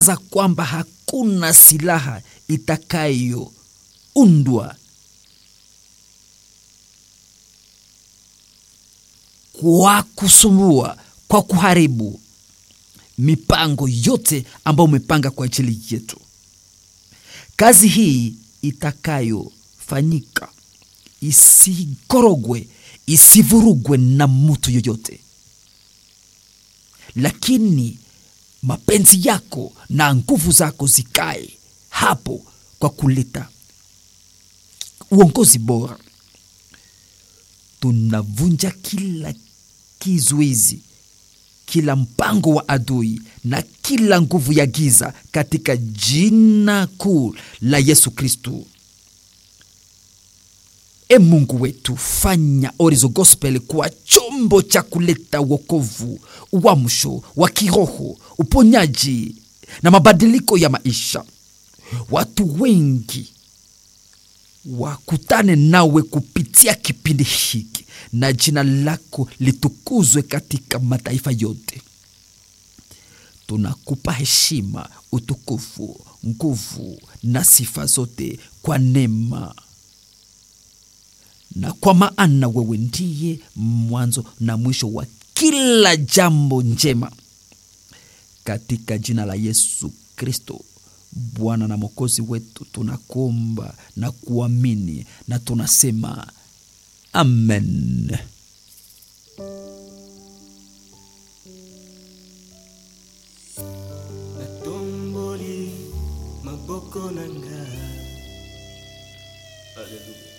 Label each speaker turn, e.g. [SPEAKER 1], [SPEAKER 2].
[SPEAKER 1] za kwamba hakuna silaha itakayoundwa kwa kusumbua, kwa kuharibu mipango yote ambayo umepanga kwa ajili yetu. Kazi hii itakayofanyika isikorogwe, isivurugwe na mtu yoyote, lakini mapenzi yako na nguvu zako zikae hapo kwa kuleta uongozi bora. Tunavunja kila kizuizi, kila mpango wa adui na kila nguvu ya giza katika jina kuu la Yesu Kristu. E Mungu wetu, fanya Orizo Gospel kuwa chombo cha kuleta wokovu, uamsho wa kiroho, uponyaji na mabadiliko ya maisha. Watu wengi wakutane nawe kupitia kipindi hiki, na jina lako litukuzwe katika mataifa yote. Tunakupa heshima, utukufu, nguvu na sifa zote kwa neema na kwa maana wewe ndiye mwanzo na mwisho wa kila jambo njema, katika jina la Yesu Kristo Bwana na Mwokozi wetu, tunakuomba na kuamini na tunasema amen.
[SPEAKER 2] natomboli maboko na nga Haleluya.